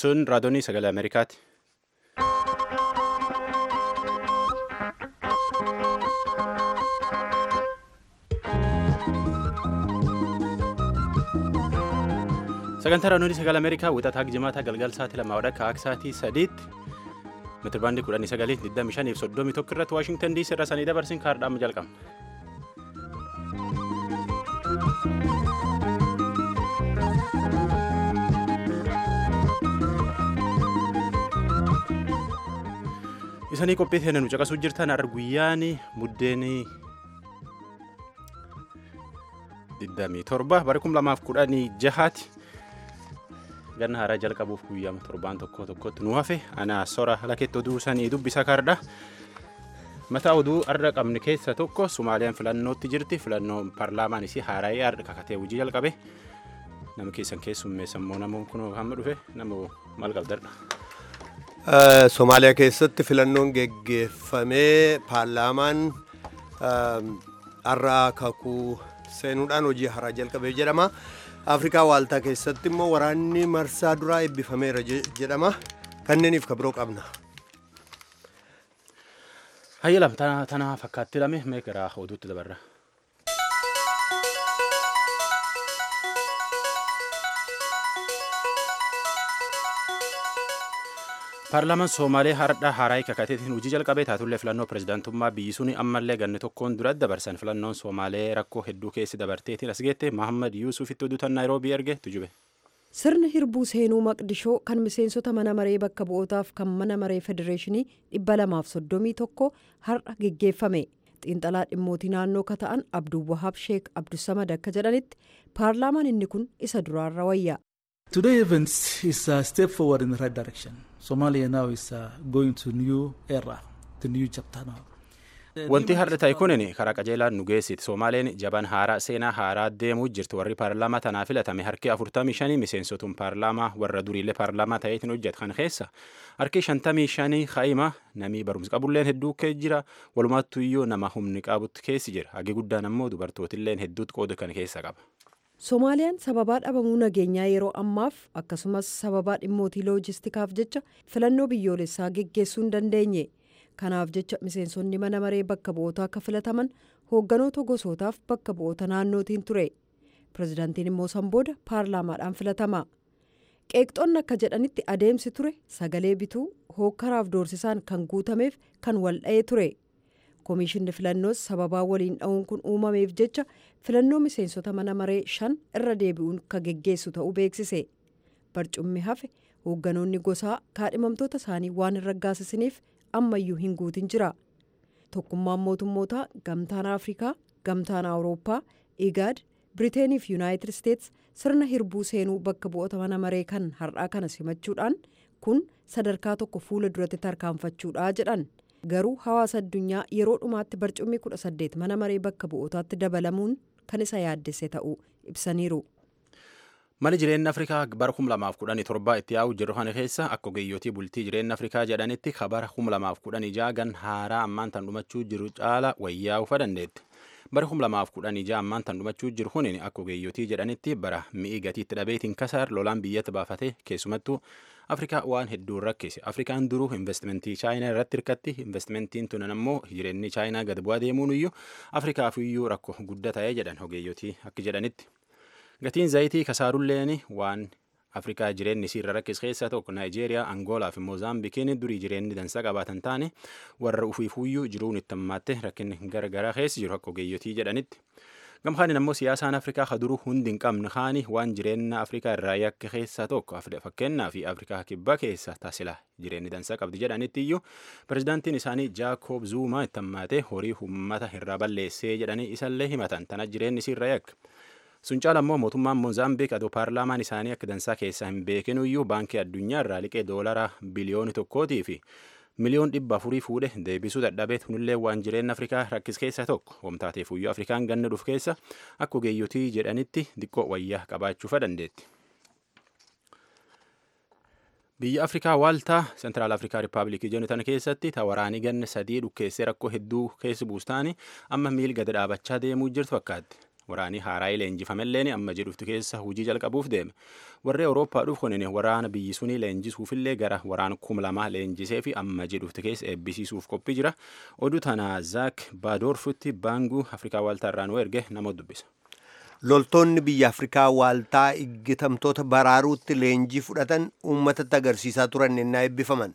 Sun raadiyoonii sagalee Ameerikaati. Sagantaa raadiyoonii sagalee Ameerikaa wixataa jimaata galgal sa'aatii lamaa wadha akka sa'aatii sadiitti meetirbaandii kudhanii sagalii digdami shanii fi soddomii tokko irratti Waashingtan diisii irra sanii dabarsin kaardhaama jalqabna. Isanii qophii teena nu caqasuu jirtan har'a guyyaan buddeen 27 bara 2016 ganna haaraa jalqabuuf guyyaa torbaan tokko tokkotti nu hafe ana sora laketti oduu sanii dubbisa kaardha. Mataa oduu har'a qabne keessa tokko Sumaaliyaan filannootti jirti. Filannoon paarlaamaan isii haaraa'ee har'a kakatee hojii jalqabe. Nama keessan keessummeessan immoo namoonni kun hamma dhufe nama maal qabdadha. Somaaliyaa keessatti filannoon geggeeffamee paarlaamaan har'a kakuu seenuudhaan hojii haaraa jalqabee jedhama. Afrikaa waaltaa keessatti immoo waraanni marsaa duraa eebbifameera jedhama. Kanneeniif kabiroo qabna. Hayyalam tana fakkaatti lame mee gara oduutti dabarra. paarlaamaan soomalee hardha haaraa kakateetiin hojii jalqabee taatullee filannoo pirezidaantummaa biyyi suni ammallee ganni tokkoon duratti dabarsan filannoon soomalee rakkoo hedduu keessi dabarteetiin as geette mahammad yuusufitti oduutan naayiroobii erge tujube. sirna hirbuu seenuu maqdishoo kan miseensota mana maree bakka bu'ootaaf kan mana maree federeeshinii dhibba lamaaf soddomii tokko har'a geggeeffame xiinxalaa dhimmootii naannoo ka ta'an abduwwahaab sheek abdusamad akka jedhanitti paarlaamaan inni kun isa duraarra wayya. Today event is a step forward in the right direction. Somalia now is uh, going to new era, to new chapter now. Wanti har'a ta'e kunin karaa qajeelaan nu geessiti. Somaaleen jaban haaraa seenaa haaraa deemuu jirti. Warri paarlaamaa tanaa filatame harki 45 miseensotuun paarlaamaa warra duriillee paarlaamaa ta'eetiin hojjetu kan keessa. Harki 55 kaa'ima namii barumsa qabulleen hedduu kee jira. Walumaattu iyyuu nama humni qabutti keessi jira. Hagi guddaan ammoo dubartootilleen hedduutu qooda kan keessa qaba. Somaaliyaan sababaa dhabamuu nageenyaa yeroo ammaaf akkasumas sababaa dhimmootii loojistikaaf jecha filannoo biyyoolessaa geggeessuu hin dandeenye. Kanaaf jecha miseensonni mana maree bakka bu'ootaa akka filataman hoogganoota gosootaaf bakka bu'oota naannootiin ture. Pireezidaantiin immoo san booda paarlaamaadhaan filatama. Qeeqxoonni akka jedhanitti adeemsi ture sagalee bituu hookkaraaf doorsisaan kan guutameef kan wal dha'ee ture. Komishinni filannoos sababaa waliin dha'uun kun uumameef jecha filannoo miseensota mana maree shan irra deebi'uun kan geggeessu ta'uu beeksise. Barcummi hafe hoogganoonni gosaa kaadhimamtoota isaanii waan hin raggaasisaniif ammayyuu hin guutin jira. Tokkummaan mootummootaa gamtaan Afrikaa, gamtaan Awurooppaa, Igaad, Biriteenii fi Yuunaayitid Isteets sirna hirbuu seenuu bakka bu'oota mana maree kan har'aa kana simachuudhaan kun sadarkaa tokko fuula duratti tarkaanfachuudha jedhan. garuu hawaasa addunyaa yeroo dhumaatti barcummi kudha saddeet mana maree bakka bu'ootaatti dabalamuun kan isa yaaddesse ta'uu ibsaniiru. Mali jireenya Afrikaa bara 2017 itti yaa'u jiru kana keessa akka ogeeyyotii bultii jireenya Afrikaa jedhanitti ka bara 2016 gan haaraa ammaan tan dhumachuu jiru caala wayyaa'uu fa dandeetti. Bara 2016 ammaan tan dhumachuu jiru kunin akka ogeeyyotii jedhanitti bara mi'i gatiitti dhabeetiin kasaar lolaan biyyatti baafate keessumattuu Afrikaa waan hedduun rakkise. Afrikaan duruu investimentii chaayinaa irratti hirkatti. Investimentiin tunan ammoo jireenyi chaayinaa gad bu'aa deemuun iyyuu Afrikaaf iyyuu rakkoo guddaa ta'ee jedhan ogeeyyotii akka jedhanitti. Gatiin zayitii kasaarulleen waan Afrikaa jireenyi isii irra rakkis keessaa tokko Naayijeeriyaa, Angoolaa fi Moozaambikiin durii jireenyi dansaa qabaatan taane warra ufiifuyyuu jiruun itti hammaatte rakkinni garagaraa keessa jiru akka ogeeyyotii jedhanitti. Gamkaanin ammoo siyaasaan Afrikaa ka duruu hundi hin qabne kaani waan jireenya Afrikaa irraa yakka keessaa tokko fakkeenyaa fi Afrikaa kibbaa keessa taasila jireenyi dansaa qabdi jedhanitti iyyuu pirezidaantiin isaanii Jaakob Zuumaa itti hammaatee horii uummata irraa balleessee jedhanii isallee himatan tana jireenyi isiirra yakka. Sun caala immoo mootummaan Moozaambiik adoo paarlaamaan isaanii akka dansaa keessaa hin beekin iyyuu baankii addunyaa irraa liqee doolaraa biliyooni tokkootii fi miliyoon dhibba afurii fuudhe deebisuu dadhabee kunillee waan jireenya Afrikaa rakkis keessaa tokko wamtaateef iyyuu Afrikaan ganna dhufu keessa akka ogeeyyotii jedhanitti diqqoo wayyaa qabaachuufa dandeetti. Biyya Afrikaa waaltaa Sentiraal Afrikaa Rippaabilikii jedhamu keessatti waraanii ganna sadii dhukkeessee rakkoo hedduu keessa buustaani amma miil gad dhaabachaa deemuu jirtu fakkaatti. waraanii haaraa leenjifamelleen amma jedhuftu keessa hojii jalqabuuf deeme warri awurooppaa dhuuf kunin waraana biyyi sunii leenjisuufillee gara waraana kum lama leenjisee fi amma jedhuftu keessa eebbisiisuuf qophii jira oduu tana zaak baadoorfutti baanguu afrikaa waaltaa irraa nu erge nama dubbisa. loltoonni biyya afrikaa waaltaa iggitamtoota baraaruutti leenjii fudhatan uummatatti agarsiisaa turan ennaa eebbifaman.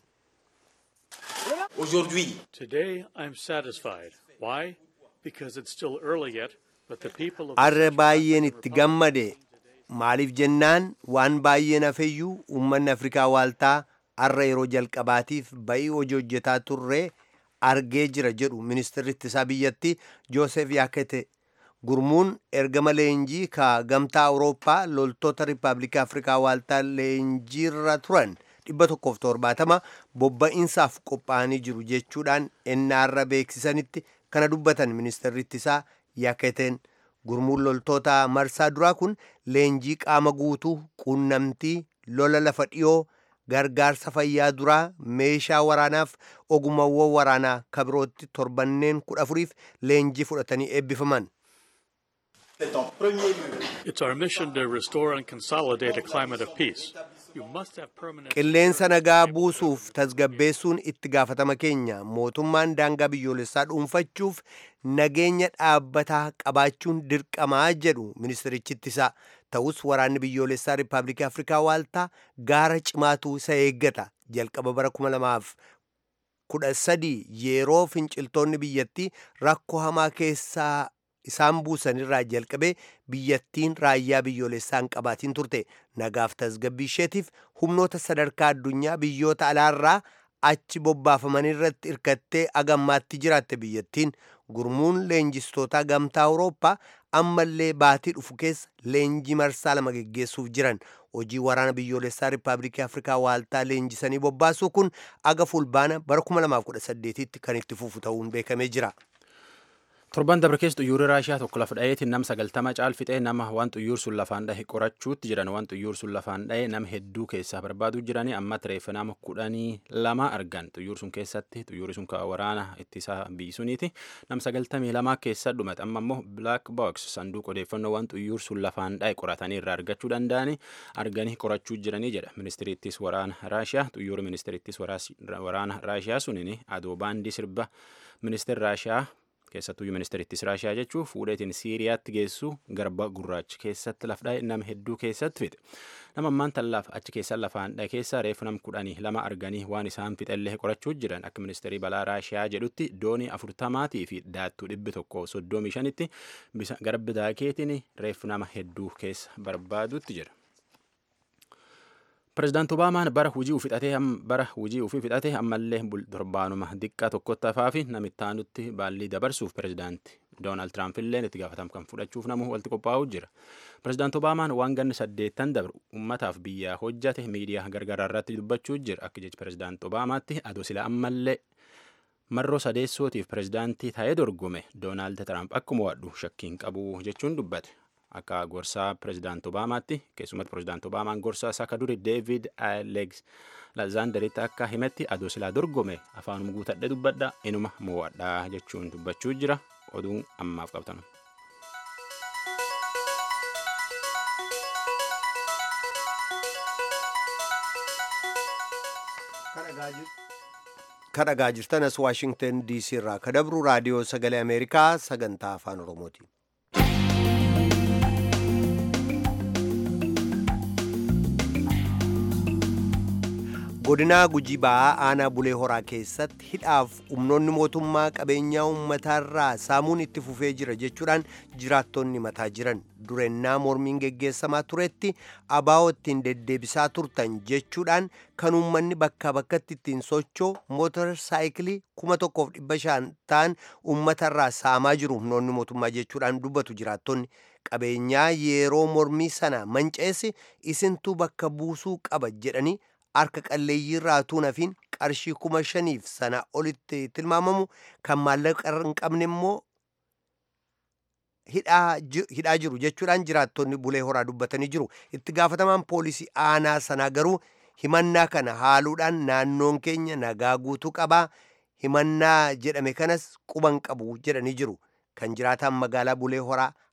Today I'm satisfied. Why? Because it's still early yet, but the people of Arra baay'een itti gammade maaliif jennaan waan baay'een hafeyyuu uummanni afrikaa waaltaa arra yeroo jalqabaatiif ba'ii hojii hojjetaa turre argee jira jedhu ministeerri ittisaa biyyattii joosef yaakete gurmuun ergama leenjii ka gamtaa awurooppaa loltoota riippaabilikaa afrikaa waaltaa leenjiirra turan dhibba tokkoof torbaatama bobba'insaaf qophaa'anii jiru jechuudhaan ennaarra beeksisanitti kana dubbatan ministeerri ittisaa yaaketeen gurmuun loltoota marsaa duraa kun leenjii qaama guutuu quunnamtii lola lafa dhiyoo gargaarsa fayyaa duraa meeshaa waraanaaf ogummaawwan waraanaa kabirootti torbanneen kudha afuriif leenjii fudhatanii eebbifaman. It's our mission to restore and consolidate a climate of peace. You must have permanent qilleensa nagaa buusuuf tasgabbeessuun itti gaafatama keenya mootummaan daangaa biyyoolessaa dhuunfachuuf nageenya dhaabbataa qabaachuun dirqamaa jedhu ministerichi ittisaa ta'us waraanni biyyoolessaa riippaabilikii afrikaa waaltaa gaara cimaatu isa eeggata jalqaba bara kuma lamaaf kudha sadii yeroo finciltoonni biyyattii rakkoo hamaa keessaa isaan buusanirraa jalqabee biyyattiin raayyaa biyyoolessaan qabaatiin turte nagaaf tasgabbii isheetiif humnoota sadarkaa addunyaa biyyoota alaarraa achi bobbaafaman irratti hirkattee agammaatti jiraatte biyyattiin gurmuun leenjistootaa gamtaa awurooppaa ammallee baatii dhufu keessa leenjii marsaa lama geggeessuuf jiran hojii waraana biyyoolessaa riippaabilikii afrikaa waaltaa leenjisanii bobbaasuu kun aga fulbaana bara 2018tti kan itti fufu ta'uun beekamee jira. torban dabre keessa xuyyoorri raashiyaa tokko lafa dha'eetiin nama sagaltama caalfixee nama waan xuyyoor sun lafaan dhahe qorachuutti jiran waan xuyyoor sun lafaan dhahe nama hedduu keessaa barbaaduu jiranii amma tireeffa nama kudhanii lama argan xuyyoor sun keessatti xuyyoorri sun waraana ittisaa biyyi suniiti nama sagaltamii lama keessa dhumate amma immoo black box sanduuqa odeeffannoo waan xuyyoor sun lafaan dhahe qoratanii irraa argachuu danda'anii arganii qorachuu jiranii jedha ministiriittis waraana raashiyaa xuyyoorri ministiriittis waraana raashiyaa suniin adoo baandii sirba ministeerri raashiyaa keessattuyyuu ministeerittis raashiyaa jechuun fuudheetiin siiriyaatti geessu garba gurraacha keessatti lafdhaa'e nama hedduu keessatti fixe nama ammaan tallaaf achi keessa lafaan dhahe keessa reefu nam kudhanii lama arganii waan isaan fixellee qorachuu jiran akka ministeerii balaa raashiyaa jedhutti doonii afurtamaatii fi daattuu dhibbi tokko soddomii shanitti garba daakeetiin reefu nama hedduu keessa barbaadutti jira. Pireezidaanti Obaamaan bara hujii ufii fixatee bara hujii ufii fixatee ammallee torbaanuma diqqaa tokkotti hafaa fi namittaanutti baallii dabarsuuf pireezidaanti Doonaald Tiraamp illee itti gaafatama kan fudhachuuf namu walitti qophaa'uu jira. Pireezidaanti Obaamaan waan ganni saddeettan dabre uummataaf biyyaa hojjate miidiyaa gargaraa irratti dubbachuu jira akka jechi pireezidaanti Obaamaatti adoo sila ammallee marroo sadeessootiif pireezidaantii ta'ee dorgome Doonaald Tiraamp akkuma wadhu shakkiin qabu jechuun dubbate. akka gorsaa pireezidaanti Obaamaatti keessumatti pireezidaanti Obaamaan gorsaa isaa akka duri Deevid Alexanderitti akka himetti adoo silaa dorgome afaanuma guutadhe dubbadha inuma mo'adha jechuun dubbachuu jira oduun ammaaf qabtanu. kadhagaa jirtan as waashingtan diisii irraa kadabru raadiyoo sagalee ameerikaa sagantaa afaan oromooti. godinaa gujii ba'aa aanaa bulee horaa keessatti hidhaaf humnoonni mootummaa qabeenyaa uummataarraa saamuun itti fufee jira jechuudhaan jiraattonni mataa jiran durennaa mormiin geggeessamaa turetti abaa'oo ittiin deddeebisaa turtan jechuudhaan kan uummanni bakkaa bakkatti ittiin socho'u mootor saayikilii kuma tokkoof dhibba shan ta'an uummatarraa saamaa jiru humnoonni mootummaa jechuudhaan dubbatu jiraattonni qabeenyaa yeroo mormii sana manca'eessi isintuu bakka buusuu qaba jedhanii harka qalleeyyii irraa tuunafiin qarshii kuma shaniif sana olitti tilmaamamu kan maallaqa hin qabne immoo hidhaa jiru jechuudhaan jiraattonni bulee horaa dubbatanii jiru itti gaafatamaan poolisii aanaa sanaa garuu himannaa kana haaluudhaan naannoon keenya nagaa guutuu qabaa himannaa jedhame kanas quban qabu jedhanii jiru kan jiraataan magaalaa bulee horaa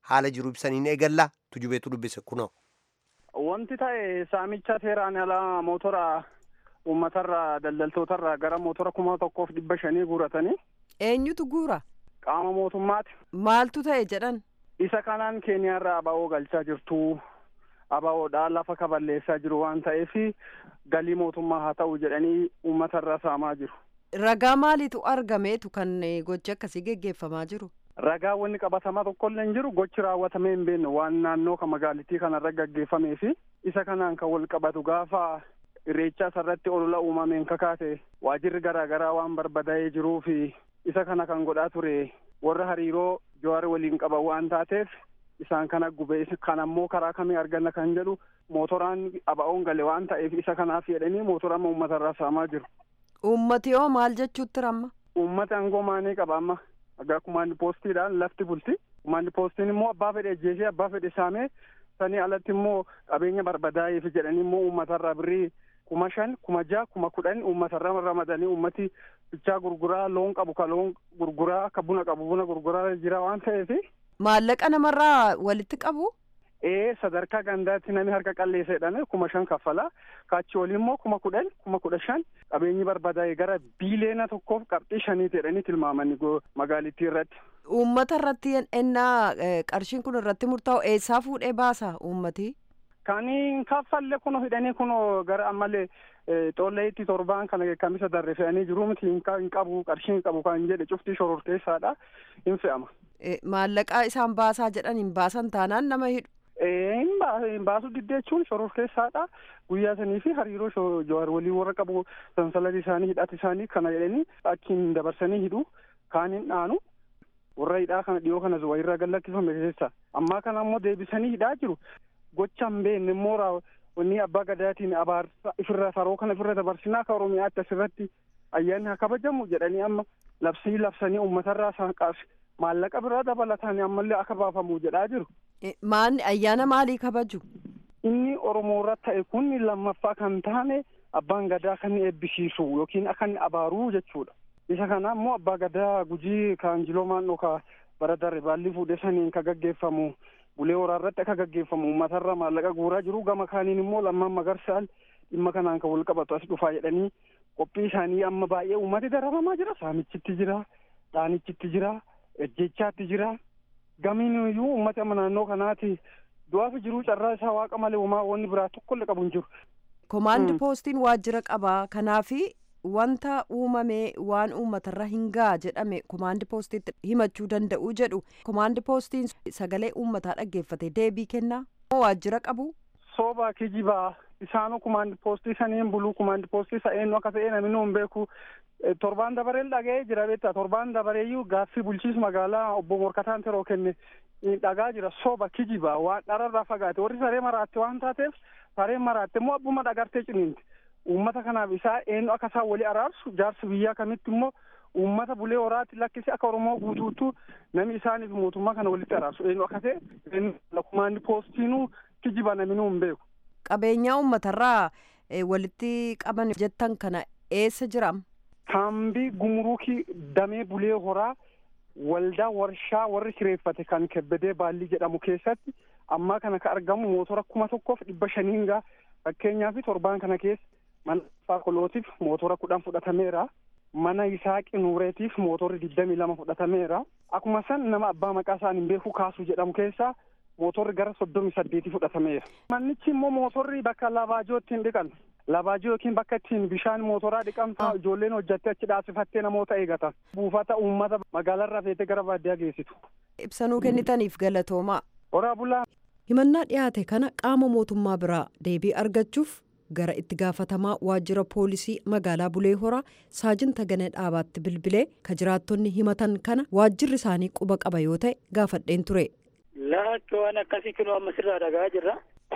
haala jiru ibsaniin eegalla tujubeetu dubbise kunoo. Wanti ta'e saamicha seeraan alaa mootora uummatarraa daldaltootarraa gara mootora kuma tokkoof dhibba shanii guuratanii Eenyutu guura? qaama mootummaati. Maaltu ta'e jedhan? Isa kanaan keeniyaarraa aba'oo galchaa jirtu. Aba'oodhaa lafa kaballeessaa jiru waan ta'eef galii mootummaa haa ta'u jedhanii uummatarraa saamaa jiru. Ragaa maaliitu argameetu kan eh, gochi akkasii geggeeffamaa jiru? Ragaa wanni qabatamaa tokkollee hin jiru gochi raawwatamee hin beekne waan naannoo kan magaalittii kanarra gaggeeffamee fi isa kanaan kan wal qabatu gaafa irreechaa irratti olola uumameen kakaate waajirri garaa garaa waan barbadaa'ee jiruu fi isa kana kan godhaa ture warra hariiroo jawaar waliin qaban waan taateef isaan kana gube kan ammoo karaa kamii arganna kan jedhu mootoraan aba'oon gale waan ta'eef isa kanaaf jedhanii mootora uummatarraa saamaa jiru. Uummati hoo maal jechuutti ramma? Uummata aangoo maanii qaba amma egaa kumaandi poostiidhaan lafti bulti kumaandi poostiin immoo abbaa fedhe ajjeesee abbaa fedhe saamee sanii alatti immoo qabeenya barbadaa'eef jedhanii immoo uummatarraa birrii kuma shan kuma jaha kuma kudhan uummatarra ramadanii uummati bichaa gurguraa loon qabu ka loon gurguraa akka buna qabu buna gurguraa jira waan ta'eef Maallaqa namarraa walitti qabu? ee sadarkaa gandaatti namni harka qalleesseedhaan kuma shan kaffala kaachi olii immoo kuma kudhan kuma kudha shan qabeenyi barbadaa'e gara biiliyoona tokkoof qabxii shanii jedhanii tilmaamanii go- magaalittii irratti. Uummata irratti ennaa eh, qarshiin kun irratti murtaa'u eessaa fuudhee baasa uummati? Kani kaffalle kuno hidhanii kuno gara ammallee xolleetti torbaan kana kamisa darre fe'anii jiru miti hin qa- hin qabu qarshii hin qabu kan jedhe cuftii shororteessaadha hin fe'ama. Eh, Maallaqa isaan baasaa jedhan hin baasan taanaan nama hidhu. Eh, hin baa- hin baasu diddeechuun shororteessaadha guyyaa sanii fi hariiroo sho- jawaar walii warra qabu sansalati isaanii hidhati isaanii kana jedhanii achiin dabarsanii hidhu kaan hin dhaanu warra hidhaa kana dhiyoo kana zuwa irraa gallakkifame keessa ammaa kana ammoo deebisanii hidhaa jiru gocha hin beekne immoo raa- wanni abbaa gadaatiin abaarsa ifirra faroo kana ifirra dabarsinaa akka oromiyaatti asirratti ayyaanni haa kabajamu jedhanii amma labsii labsanii uummatarraa saanqaas maallaqa biraa dabalataan ammallee akka baafamu jedhaa jiru. Eh, Maanni ayyaana maalii kabaju? inni oromoo irra ta'e kun lammaffaa kan taane abbaan gadaa kan inni eebbisiisu yookiin akka inni abaaruu jechuudha. Isa kana immoo abbaa gadaa gujii kaanjiloo maannoo ka bara darbe baalli fuudhee saniin ka gaggeeffamu bulee horaa irratti akka gaggeeffamu uummatarra maallaqa guuraa jiru gama kaaniin immoo lammaan magarsaan dhimma kanaan kan wal qabatu as dhufaa jedhanii qophii isaanii amma baay'ee uummati dararamaa jira saamichitti jira dhaanichitti jira ejjechaatti jira gamiin iyyuu uummati amma naannoo kanaati du'aafi jiruu carraa isaa waaqa malee uumaa wanni biraa tokkollee qabu hin jiru. Komaandi Mm. poostiin waajjira qabaa kanaafi wanta uumamee waan uummatarra hin ga'a jedhame komaandi poostiitti himachuu danda'u jedhu komaandi poostiin sagalee uummataa dhaggeeffate deebii kennaa moo waajjira qabu Sooba kijibaa isaanuu kumaandi poostii saniin buluu kumaandi poostii isa eenyu akka ta'e namni nu hin beeku Eh, torbaan dabareen dhaga'ee jira beektaa torbaan dabareeyyuu gaaffii bulchiinsa magaalaa obbo Morkataan Teroo kenne eh, dhagaa jira sooba kijibaa waan dhararraa fagaate warri saree maraatte waan taateef sareen maraatte immoo abbuma dhagartee ciniinti uummata kanaaf isaa eenyu akka isaan walii araarsu jaarsi biyyaa kamitti immoo uummata bulee horaatti lakkisi akka oromoo guutuuttu namni isaaniif mootummaa kana walitti araarsu eenyu akka ta'e eenyu kumaandi poostiinuu kijiba namni nu hin beeku. qabeenyaa uummatarraa eh, walitti qaban jettan kana eessa jiram Kaambii gumuruukii damee bulee horaa waldaa warshaa warri kireeffate kan kebbedee baallii jedhamu keessatti ammaa kana ka argamu mootora kuma tokkoof dhibba shaniin gaa fakkeenyaa fi torbaan kana keessa mana faakolootiif mootora kudhan fudhatameera. Mana Yisaaqi Nuureetiif mootorri digdamii lama fudhatameera. Akkuma san nama abbaa maqaa isaan hin beeku kaasuu jedhamu keessaa mootorri gara soddomii saddeetii fudhatameera. Mannichi immoo mootorri bakka labaajoo ittiin dhiqan. Labaajoo yookiin bakka ittiin bishaan mootoraa dhiqamta ijoolleen hojjattee achi dhaasifattee namoota eegatan. Buufata uummata magaalarraa feetee gara baadiyyaa geessitu. ibsanuu kennitaniif galatoomaa Horaa bulaa himannaa dhiyaate kana qaama mootummaa biraa deebii argachuuf gara itti gaafatamaa waajjira poolisii magaalaa bulee horaa saajin taganee dhaabaatti bilbilee ka jiraattonni himatan kana waajjirri isaanii quba qaba yoo ta'e gaafadheen ture Laakki waan akkasii kunoo amma sirraa dhagaa jirra.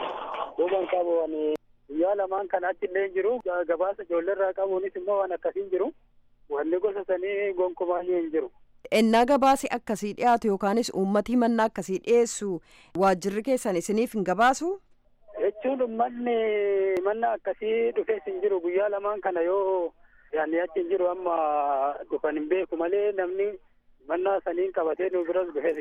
Duuban qabu waan guyyaa lamaan kan achi illee hin jiru. Gabaasa ijoolleerraa qabuunis immoo waan akkasii hin jiru. Wanni gosa sanii gonkumaayyuu hin jiru. ennaa gabaasi akkasii dhiyaatu yookaanis uummati himannaa akkasii dhiyeessu waajjirri keessan isiniif hin gabaasu Jechuun uummanni manna akkasii dhufees hin jiru. Guyyaa lamaan kana yoo yaanni achi hin jiru amma dhufan hin beeku malee namni mannaa saniin qabatee nu biras dhufees hin jiru.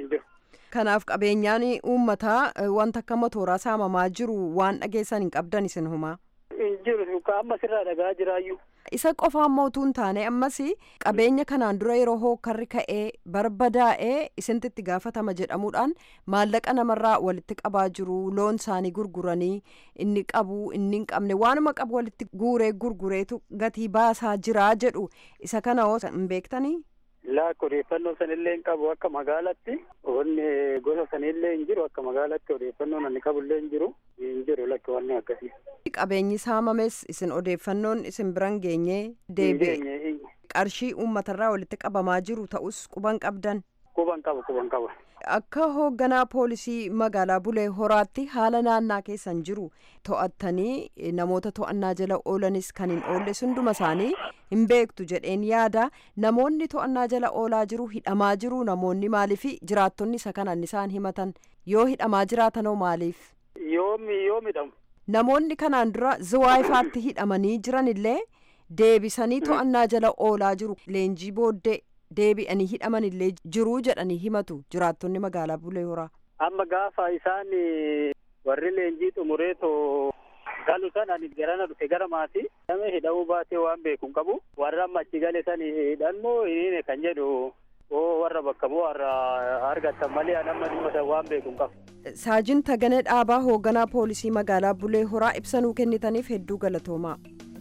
kanaaf qabeenyaan uummataa wanta akka motooraa saamamaa jiru waan dhageessan hin qabdan isin humaa. hin jiru ka amma sirraa dhagaa jiraayyuu. isa qofaan mootuu hin taane ammas qabeenya kanaan dura yeroo hookarri ka'ee barbadaa'ee isinitti itti gaafatama jedhamuudhaan maallaqa namarraa walitti qabaa jiru loon isaanii gurguranii inni qabu inni hin qabne waanuma qabu walitti guuree gurgureetu gatii baasaa jiraa jedhu isa kana hoo hin beektanii. Laakka odeeffannoo sanillee hin qabu akka magaalatti wanni gosa sanillee hin jiru akka magaalatti odeeffannoon ani qabullee hin jiru hin jiru lakki wanni akkasii. Qabeenyi saamames isin odeeffannoon isin biran geenye deebi'e qarshii uummatarraa walitti qabamaa jiru ta'us quban qabdan. Quban qaba quban qaba. Akka hoogganaa poolisii magaalaa Bulee Horaatti haala naannaa keessan jiru to'attanii namoota to'annaa jala oolanis kan hin oolle hunduma isaanii hin beektu jedheen yaada namoonni to'annaa jala oolaa jiru hidhamaa jiru namoonni maaliif jiraattonni isa kanan isaan himatan yoo hidhamaa jiraatanoo maaliif. Yoomi yoo midhamu. Namoonni kanaan dura ziwaayifaatti hidhamanii jiran illee deebisanii to'annaa jala oolaa jiru leenjii booddee deebi'anii hidhaman illee jiruu jedhanii himatu jiraattonni magaalaa Bulee Horaa. Amma gaafa isaan warri leenjii xumureetoo galu sana ani garana dhufe gara maatii nama hidhamuu baatee waan beeku hin qabu warra amma achi gale san hidhannoo hiniine kan jedhu oo warra bakka moo warra argatan malee an amma dhimma san waan beeku hin qabu. Saajin Taganee Dhaabaa hoogganaa poolisii magaalaa Bulee Horaa ibsanuu kennitaniif hedduu galatoomaa.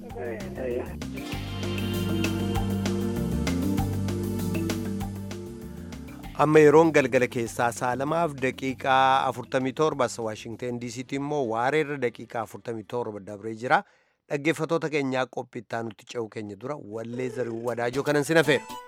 amma yeroon galgala keessaa saalamaaf daqiiqaa 47 as waashingten diisiitti immoo waareerra daqiiqaa 47 dabree jira dhaggeeffatoota keenyaa qophiittaa nutti ce'u keenya dura wallee zarii wadaajoo kanan sin hafeera.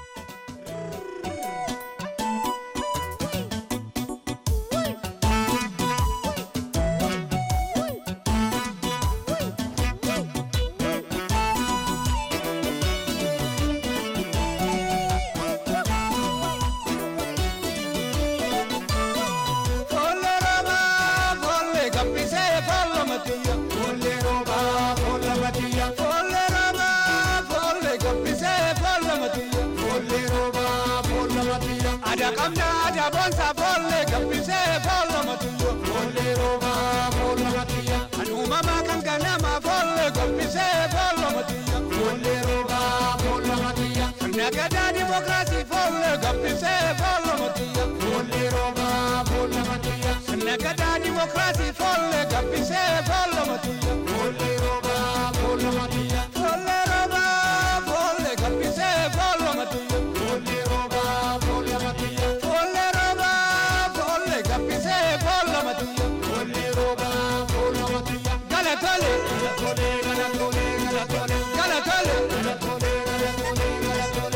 Nagada demokrasi folle gabbise folle matiya folle roba folle matiya Nagada demokrasi folle gabbise folle matiya folle roba folle matiya folle roba folle gabbise folle matiya folle roba folle matiya folle roba folle gabbise folle matiya folle roba folle matiya Galatole galatole galatole galatole galatole galatole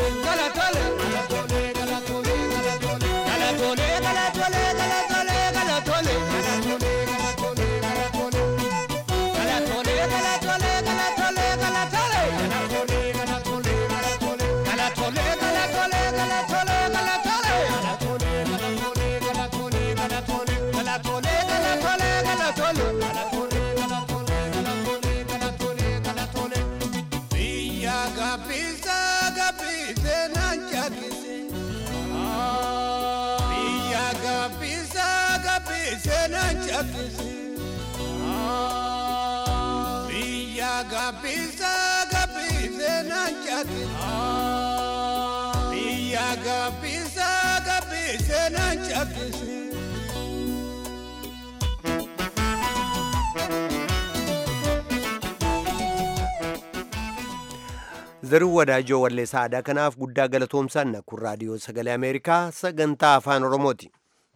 Biyya gabbisa gabbise nan chakki. Biyya gabbisa gabbise nan chakki. Zaruu wadaajoo walleessaa aadaa kanaaf guddaa galatoomsanna kun raadiyoo sagalee Ameerikaa sagantaa afaan Oromooti.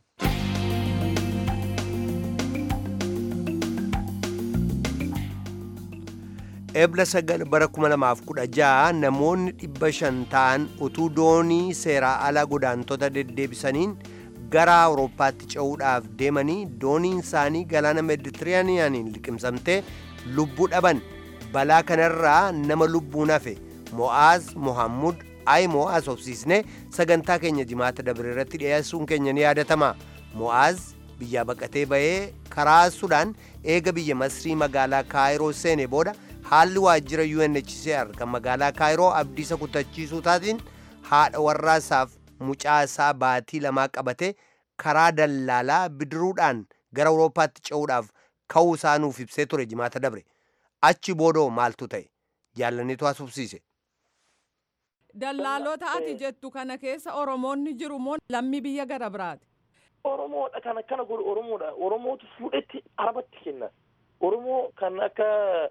Ebla sagal bara 2016 namoonni dhibba shan ta'an utuu doonii seeraa alaa godaantota deddeebisaniin gara Awurooppaatti ce'uudhaaf deemanii dooniin isaanii galaana Meeditiraaniyaaniin liqimsamtee lubbuu dhaban balaa kanarraa nama lubbuun hafe Mo'aaz Mohammud ay Mo'aaz hobsiisne sagantaa keenya jimaata dabre irratti dhiyeessuun keenya ni yaadatama. Mo'aaz biyyaa baqatee bahee karaa Sudaan eega biyya Masrii magaalaa Kaayiroo seene booda haalli waajjira UNHCR kan magaalaa Kaayiroo abdiisa kutachiisuu taatiin haadha warraasaaf mucaa isaa baatii lamaa qabatee karaa dallaalaa bidiruudhaan gara awurooppaatti ce'uudhaaf ka'uu isaa nuuf ibsee ture jimaata dabre achi boodoo maaltu ta'e jaallaniitu haasofsiise. Dallaalota ati jettu kana keessa Oromoonni jiru moo lammii biyya gara biraati? Oromoodha kan akkana godhu Oromoodha. Oromootu fuudhetti arabatti kenna. Oromoo kan akka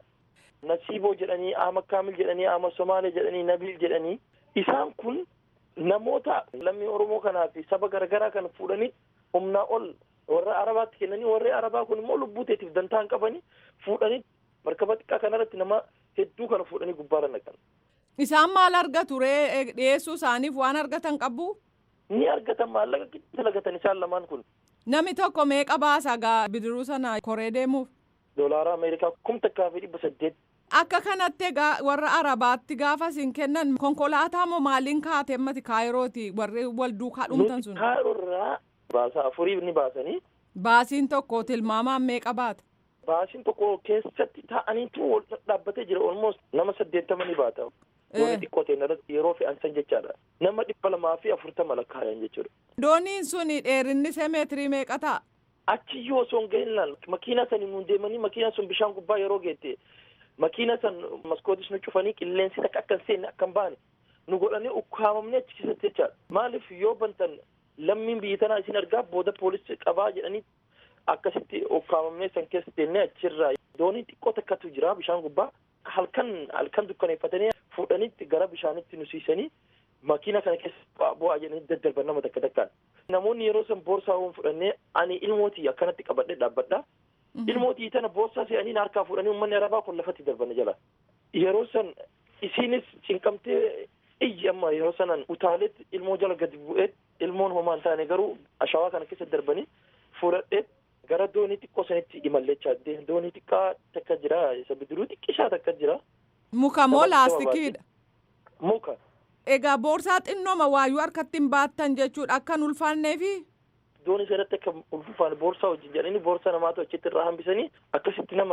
Nasiiboo jedhanii, Ahmad Kaamil jedhanii, Ahmad Somaalee jedhanii, Nabil jedhanii isaan kun namoota lammii Oromoo kanaa fi saba garaagaraa kan fuudhanii humnaa ol warra arabaatti kennanii warri arabaa kun immoo lubbuu teetiif dantaa hin qabanii fuudhanii markaba xiqqaa kanarratti nama hedduu kana fuudhanii gubbaarra naqan. Isaan maal argatu ree dhiyeessuu isaaniif waan argatan qabu? Ni argatan maallaqa giddu lagatan isaan lamaan kun. Namni tokko meeqa baasa gaa bidiruu sana koree deemuuf? Doolaara Ameerikaa kum takkaa fi dhibba saddeet. Akka kanatti egaa warra arabaatti gaafa isin kennan konkolaataa moo maaliin kaatee mati kaayirooti warri wal duukaa dhumtan sun? Kaayiroo baasa afurii ni baasanii. Baasiin tokko tilmaamaan meeqa baata? Baasiin tokko keessatti taa'aniitu wal dhaabbatee jira almost nama saddeettama ni baata. Doonii xiqqoo ta'e yeroo fe'ansan jechaadha. Nama dhibba lamaa fi afurtama lakkaayan jechuudha. Dooniin suni dheerinni see meetirii meeqa ta'a? Achi yoo osoo hin gahinlaan makiina sani nuun deemanii makiina sun bishaan gubbaa yeroo geette makiina san maskootis nu cufanii qilleensi takka akka hin seenne akka hin baane nu godhanii ukkaamamnee achi keessatti jechaadha. Maaliif yoo bantan lammiin biyya tanaa isin argaa booda poolisii qabaa jedhanii akkasitti ukkaamamnee san keessa deemnee achirraa doonii xiqqoo takkatu jira bishaan gubbaa halkan halkan dukkaneeffatanii fuudhanitti gara bishaanitti nu siisanii makiina kana keessa bu'aa jedhanii daddarban nama takka takkaan. Namoonni yeroo san boorsaa waan fudhannee ani ilmootii akkanatti qabadhee dhaabbadha. Ilmootii tana boorsaa se'anii harkaa fuudhanii uummanni arabaa kun lafatti darbanne jala. Yeroo san isiinis cinqamtee iyyi amma yeroo sanan utaaleetti ilmoo jala gadi bu'ee ilmoon homaa hin taane garuu ashawaa kana keessa darbanii fuudhadhee gara doonii xiqqoo sanitti imallechaa doonii xiqqaa takka jira isa bidiruu xiqqishaa takka jira. Muka moo laastikiidha? Muka. Egaa boorsaa xinnooma waayuu harkatti hin baattan jechuudha akka hin ulfaanneefi? Doonii sanatti akka ulfaane boorsaa wajjin jedhanii boorsaa namaatu achitti irraa hambisanii akkasitti nama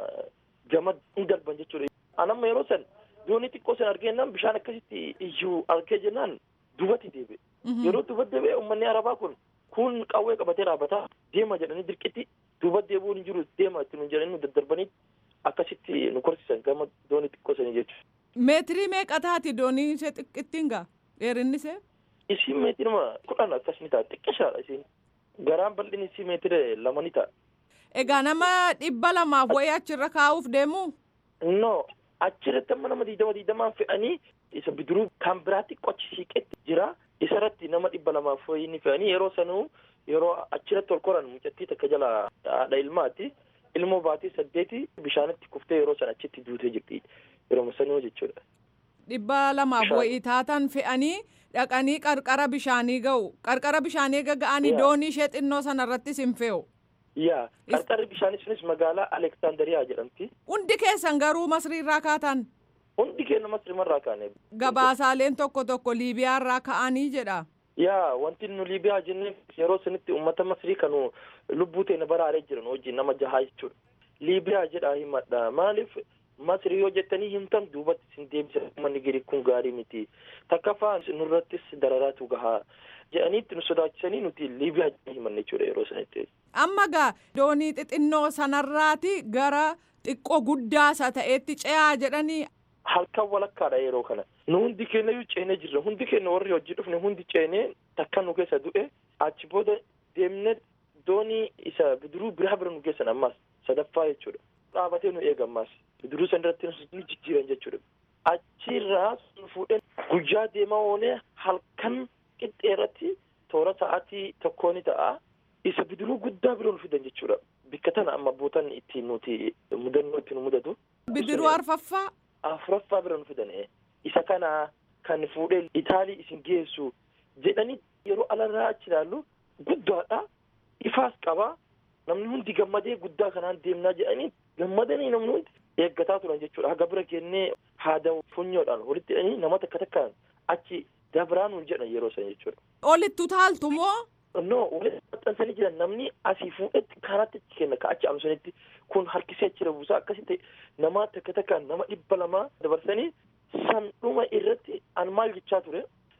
gama hin darban jechuudha. Anamma yeroo san doonii xiqqoo san argeennan bishaan akkasitti iyyuu argee jennaan dubatti deebi'e. Yeroo dubatti deebi'e uummanni arabaa kun kun qawwee qabatee dhaabbataa deema jedhanii dirqitti dubatti deebi'uun hin jiru deema itti nu jedhanii nu daddarbanii akkasitti nu korsisan gama doonii xiqqoo sanii jechuudha. Meetirii meeqa taati doonii ishee xiqqittiin gaa dheerinni ishee? Isiin meetirima kudhan akkas ni ta'a xiqqishaadha isiin. Garaan bal'inni isii meetira lama ni ta'a. Egaa nama dhibba lamaaf wayii achirra kaa'uuf deemu? No achirratti amma nama diidama diidamaan fe'anii isa bidiruu kan biraatti qochi siiqetti jira. Isarratti nama dhibba lamaaf wayii ni fe'anii yeroo sanuu yeroo achirratti ol koran mucattii takka jala haadha ilmaati. Ilmoo baatii saddeeti bishaanitti kuftee yeroo san achitti duutee jirti. Yeroo sanuu jechuudha. Dhibba lamaaf wayii taatan fe'anii dhaqanii qarqara bishaanii ga'u. Qarqara bishaanii ga'anii doonii ishee xinnoo sanarrattis hin fe'u. Yaa qarqarri bishaanii sunis magaalaa Aleksandariyaa jedhamti. Hundi keessan garuu masriirraa kaatan. Hundi keenya masriimarraa kaane. Gabaasaaleen tokko tokko Liibiyaarraa ka'anii jedha. Yaa wanti nu Liibiyaa jennee yeroo sanitti uummata masrii kanu lubbuu teenya baraaree jiran wajjin nama jahaa jechuudha. Liibiyaa jedhaa himadha maaliif masrii yoo jettanii himtan duubatti isin deebisa uummanni giri kun gaarii miti takkaffaa nurrattis dararaatu gahaa jedhaniitti nu sodaachisanii nuti Liibiyaa himanne jechuudha yeroo sanitti. Amma gaa doonii xixinnoo sanarraati gara xiqqoo guddaasa ta'eetti ce'aa jedhanii. Halkan walakkaadha yeroo kana. Nu hundi keenya iyyuu ceenee jirra. Hundi keenya warri hojii dhufne hundi ceenee takka nu keessa du'e achi booda deemnee doonii isa bidiruu biraa bira nu geessan ammaas sadaffaa jechuudha. Dhaabatee nu eega ammaas bidiruu san irratti nu jijjiiran jechuudha. Achirraa nu fuudhee guyyaa deemaa oolee halkan qixxee irratti toora sa'aatii tokkoo ni ta'a. Isa bidiruu guddaa bira nu fidan jechuudha. Bikka tana amma bootan ittiin nuti mudannoo ittiin mudatu. Bidiruu arfaffaa. Afuraffaa bira nu fidan isa kana kan fuudhee Itaalii isin geessu jedhanii yeroo alarraa achi ilaallu guddaadha. Ifaas qaba. Namni hundi gammadee guddaa kanaan deemnaa jedhanii gammadanii namni hundi eeggataa turan jechuudha. Haga bira kennee haada funyoodhaan walitti hidhanii nama takka takkaan achi dabraa nuun jedhan yeroo san jechuudha. Olitti utaaltu moo? No walitti maxxansanii jiran namni asii fuudhetti karaatti achi kenna ka achi amsanitti kun harkisee achi buusaa akkasitti nama takka takkaan nama dhibba lamaa dabarsanii san dhuma irratti an maal jechaa ture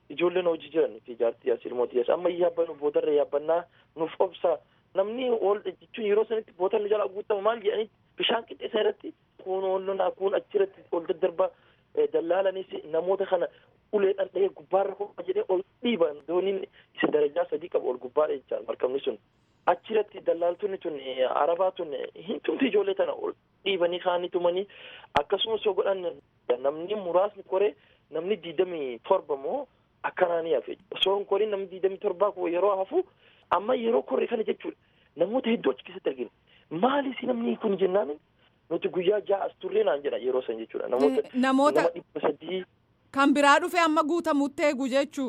ijoolleen hojii jiran fi jaartii as ilmooti as amma yaabbannu boodarra yaabbannaa nuuf obsa namni ol jechuun yeroo sanitti booda nu jala guutama maal jedhanii bishaan qixxeessa irratti kun ollonaa kun achirratti ol daddarbaa dallaalanis namoota kana uleedhaan dhahee gubbaarra kophaa jedhee ol dhiiban dooniin isa darajaa sadii qabu ol gubbaadha jechaan markabni sun achirratti dallaaltonni tun arabaa tun hin tumti ijoollee tana ol dhiibanii kaanii tumanii akkasumas yoo godhan namni muraasni koree namni diidamii torba moo akkanaanii hafe osoo hin koriin namni diidamii torbaa kun yeroo hafu amma yeroo korre kana jechuudha namoota hedduu achi keessatti argina maalis namni kun jennaan nuti guyyaa ja'a as turree naan jedha yeroo san jechuudha namoota namoota nama dhibba sadii kan biraa dhufe amma guutamutti eegu jechuu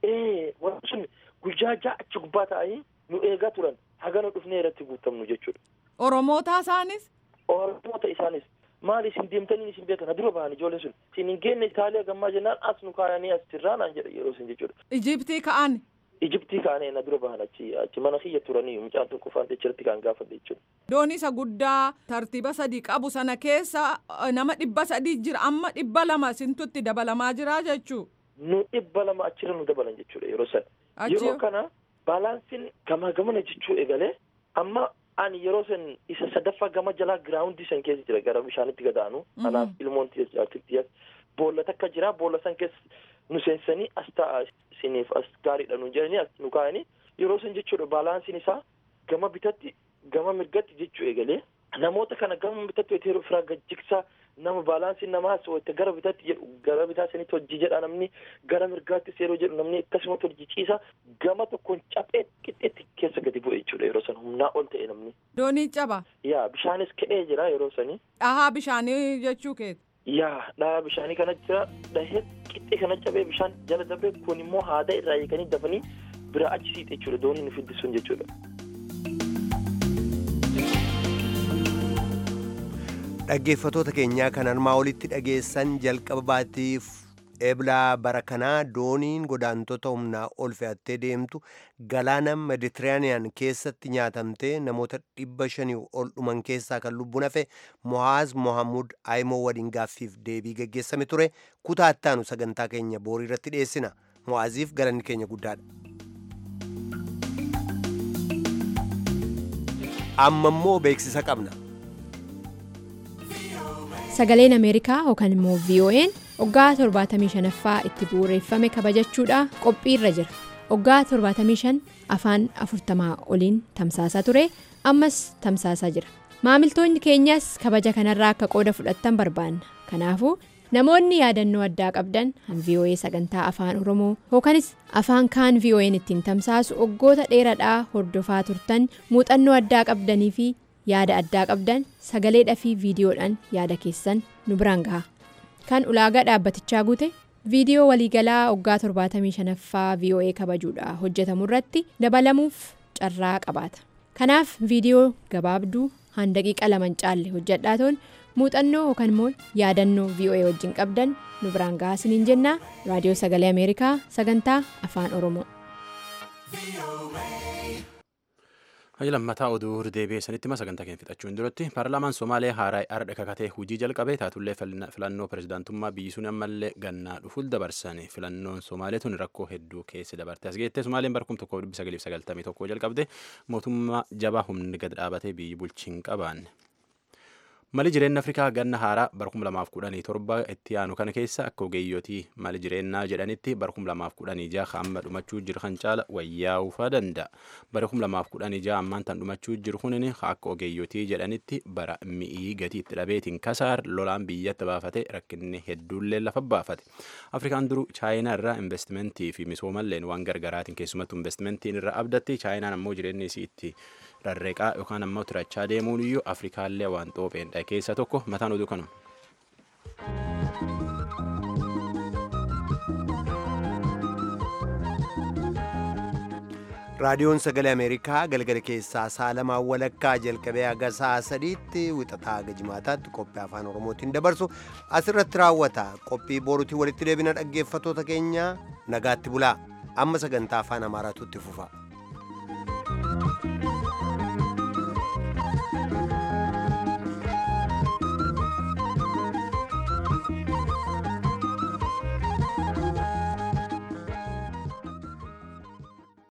ee wanti sun guyyaa ja'a achi gubbaa ta'anii nu eegaa turan haga nu dhufnee irratti guutamnu jechuudha oromoota isaanis oromoota isaanis maali isin deemtanii isin beekan dura bahan ijoolleen sun isin hin geenne itaaliyaa gammaa jennaan as nu kaayanii as tirraa naan jedha yeroo isin jechuudha ijiptii ka'an ijiptii kaanee na dura bahan achi achi mana kiyya turanii mucaan tokko faante achirratti kan gaafadhe jechuudha doonii isa guddaa tartiiba sadii qabu sana keessa eh, nama dhibba sadii jira amma dhibba lama sintutti dabalamaa jira jechuu nu dhibba lama achirra nu dabalan jechuudha yeroo san Achi- yeroo kana baalaansiin gamaa gamana jechuu eegalee amma ani yeroo san isa sadaffaa gama jalaa giraawundii san keessa jira gara bishaanitti gadaanu anaaf ilmoon tiyas boolla takka jira boolla san keessa nu seensanii as ta'a isiniif as gaariidha nu jedhanii as nu kaa'anii yeroo san jechuudha baalaansiin isaa gama bitatti gama mirgatti jechuu eegalee namoota kana gama bitatti wayita yeroo firaa gajjigsaa nama baalaansiin namaa wayita gara bitatti jedhu gara bitaa sanitti hojii jedha namni gara mirgaattis yeroo jedhu namni akkasumatti hojii ciisa gama tokkoon caphee qixxeetti keessa gadi bu'e jechuudha yeroo san humnaa ol ta'e namni doonii caba yaa bishaanis ka'ee jira yeroo sanii dhahaa bishaanii jechuu keeti yaa dhahaa bishaanii kana jira dhahee qixxee kana cabee bishaan jala dabee kun immoo haada irraa eeganii dafanii bira achi siite jechuudha doonii nu fiddisuun jechuudha. dhaggeeffatoota keenyaa kan armaa olitti dhageessan jalqaba baatiif eblaa bara kanaa dooniin godaantota humnaa ol fe'attee deemtu galaana meditiraaniyaan keessatti nyaatamtee namoota dhibba shanii ol dhuman keessaa kan lubbuun hafe mohaaz mohammud aayimoo waliin gaaffiif deebii geggeessame ture kutaa ittaanu sagantaa keenya boorii irratti dhiyeessina mo'aaziif galanni keenya guddaadha. amma immoo beeksisa qabna. Sagaleen Ameerikaa yookaan immoo VOA'n waggaa 75ffaa itti bu'uureeffame kabajachuudha qophii irra jira. Waggaa 75 afaan 40 oliin tamsaasaa ture ammas tamsaasaa jira. Maamiltoonni keenyas kabaja kanarraa akka qooda fudhattan barbaanna. Kanaafuu namoonni yaadannoo addaa qabdan han VOA sagantaa afaan Oromoo yookaanis afaan kaan VOA'n ittiin tamsaasu waggoota dheeraadhaa hordofaa turtan muuxannoo addaa qabdanii fi yaada addaa qabdan sagaleedhaa fi viidiyoodhaan yaada keessan nu biraan gaha kan ulaagaa dhaabbatichaa guute viidiyoo waliigalaa waggaa 75ffaa voa kabajuudha hojjetamu irratti dabalamuuf carraa qabaata kanaaf viidiyoo gabaabduu han daqiiqa lama hin caalle hojjedhaatoon muuxannoo yookaan immoo yaadannoo voa wajjin qabdan nu biraan gahaa isiniin jennaa raadiyoo sagalee ameerikaa sagantaa afaan oromoo. Hayya lammataa oduu deebi'ee sanitti ma sagantaa keenya fixachuun duratti paarlaamaan Somaalee haaraa ardha kakatee hojii jalqabee taatullee filannoo pirezidaantummaa biyyi sun ammallee gannaa dhufuuf dabarsan filannoon Somaalee tun rakkoo hedduu keessa dabarte as geettee Somaaleen bara kuma tokkoo dhibba sagaliif sagaltamii tokko jalqabde mootummaa jabaa humni gad dhaabatee biyyi bulchiin qabaanne. Mali jireenya Afrikaa ganna haaraa bara kuma lamaaf kudhanii torba itti aanu kana keessa akka ogeeyyotii mali jireenyaa jedhanitti bara kuma lamaaf kudhanii jaha amma dhumachuu jiru kan caala wayyaa'uufaa danda'a. Bara kuma lamaaf kudhanii jaha ammaan tan dhumachuu jiru kunin akka ogeeyyotii jedhanitti bara mi'ii gatii itti dhabeetiin kasaar lolaan biyyatti baafate rakkinni hedduullee lafa baafate. Afrikaan duru chaayinaa irraa investimentii fi misoomalleen waan gargaraatiin keessumattuu investimentiin irra abdatti chaayinaan ammoo jireenyi isii itti rarreeqaa yookaan ammoo turachaa deemuun iyyuu afrikaallee waan xoopheen dha keessa tokko mataan oduu kanuma. raadiyoon sagalee ameerikaa galgala keessaa saalamaa walakkaa jalqabee haga sa'a sadiitti wixataa haga jimaataatti qophii afaan oromootiin dabarsu asirratti raawwata qophii boruutii walitti deebina dhaggeeffatoota keenya nagaatti bulaa amma sagantaa afaan amaaraatu itti fufa.